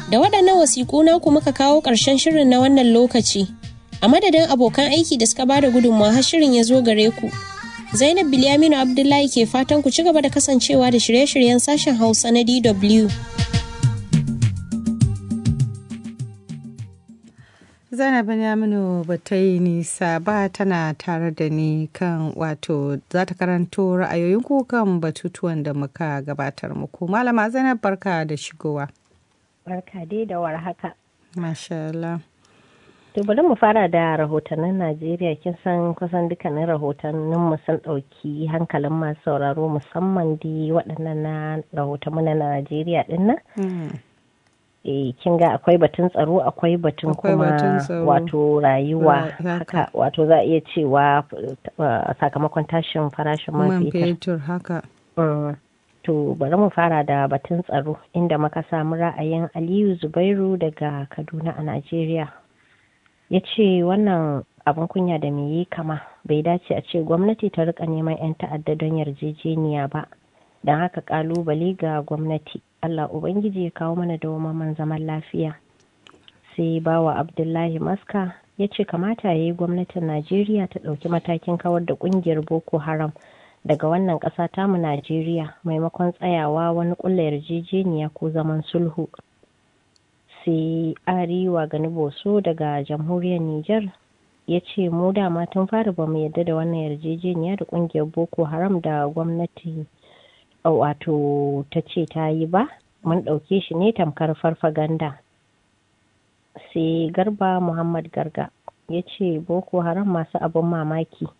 Da waɗannan wasiƙu naku muka kawo ƙarshen shirin na wannan lokaci. A madadin abokan aiki da suka bada gudunmawa har shirin ya zo gare ku. Zainab Bilyaminu Abdullahi ke fatan ku ci gaba da kasancewa da shirye-shiryen sashen Hausa na DW. Zainab Bilyaminu ba ta yi nisa ba tana tare da ni kan wato za ta karanto ra'ayoyin ku kan batutuwan da muka gabatar muku. Malama Zainab barka da shigowa. Barka dai da warhaka. Masha Allah. To bari mu fara da rahotannin Najeriya kin san kusan dukkanin rahotannin mu sun ɗauki hankalin masu sauraro musamman di waɗannan na rahotanmu na Najeriya ɗin nan. Eh kin ga akwai batun tsaro akwai batun kuma wato rayuwa haka wato za a iya cewa sakamakon tashin farashin man fetur haka. To bari mu fara da batun tsaro inda muka samu ra'ayin Aliyu Zubairu daga Kaduna a Najeriya. ya ce wannan abin kunya da me yi kama bai dace a ce gwamnati ta rika neman 'yan ta'adda don yarjejeniya ba don haka kalubale ga gwamnati allah ubangiji ya kawo mana dawamaman zaman lafiya sai bawa abdullahi maska ya ce kamata ya yi gwamnatin najeriya ta ɗauki matakin kawar da ƙungiyar boko haram daga wannan ƙasa tamu najeriya maimakon tsayawa wani ƙulla yarjejeniya ko zaman sulhu sai arewa gani boso daga jamhuriyar niger ya ce mu dama tun fara ba mu yadda da wannan yarjejeniya da kungiyar boko haram da gwamnati wato ta ce ta yi ba mun ɗauke shi ne tamkar farfaganda sai garba muhammad garga ya ce boko haram masu abin mamaki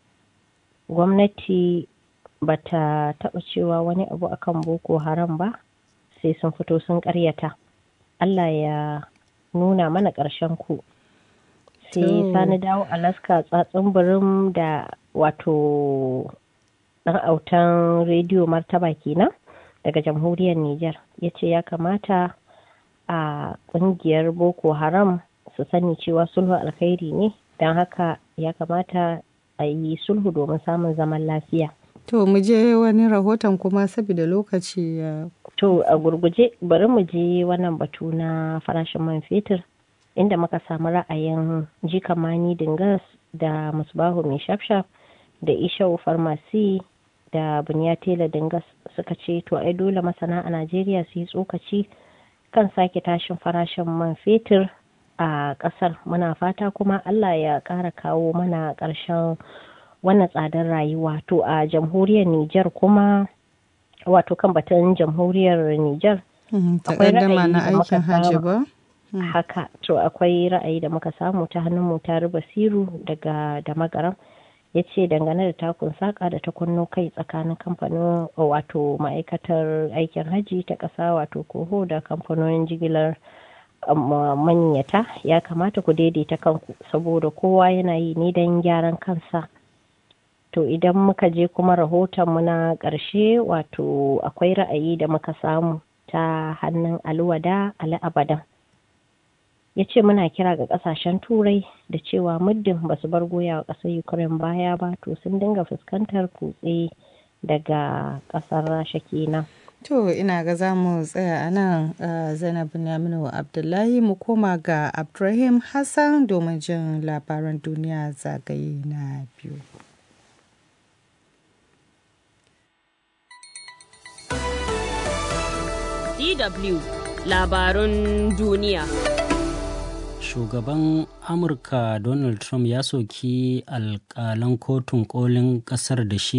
gwamnati ba ta taɓa cewa wani abu akan boko haram ba sai sun fito sun ƙaryata Allah ya nuna mana ƙarshen ku sai sani dawo alaska tsatsin birin da wato ɗan autan rediyo martaba kenan daga jamhuriyar Nijar ya ce ya kamata a ƙungiyar boko haram su sani cewa sulhu alkhairi ne don haka ya kamata a yi sulhu domin samun zaman lafiya To mu je wani rahoton kuma saboda lokaci ya To a gurguje bari mu je wannan batu na farashin man fetur inda muka samu ra'ayin jikamani dingas da musbahu mai shafshaf da ishau farmasi da bunyatela dingas suka ce to ai dole masana a najeriya su yi tsokaci kan sake tashin farashin man fetur a kasar muna fata kuma allah ya ƙara kawo mana ƙarshen wannan tsadar rayuwa to a jamhuriyar niger kuma wato kan batun jamhuriyar Nijar. Akwai ra'ayi na aikin hajji ba? Haka, to akwai ra'ayi da muka samu ta hannun mu ta basiru daga da magaram ya ce dangane da takun saƙa da ta kunno kai tsakanin kamfanin wato ma'aikatar aikin hajji ta ƙasa wato koho da kamfanonin jigilar maniyata ya kamata ku daidaita kanku saboda kowa yana yi ne don gyaran kansa To idan muka je kuma rahotonmu na ƙarshe wato akwai ra'ayi da muka samu ta hannun alwada al'abadan. Ya ce muna kira ga ƙasashen turai da cewa muddin ba su bar goya wa ƙasar Ukraine baya ba to sun dinga fuskantar kutse daga ƙasar Rasha kenan. To ina ga za mu tsaya a nan Zainab Yaminu Abdullahi mu koma ga Abdulrahim Hassan domin jin labaran duniya zagaye na biyu. DW labarun duniya. Shugaban Amurka Donald Trump ya soki alkalan kotun kolin kasar da shi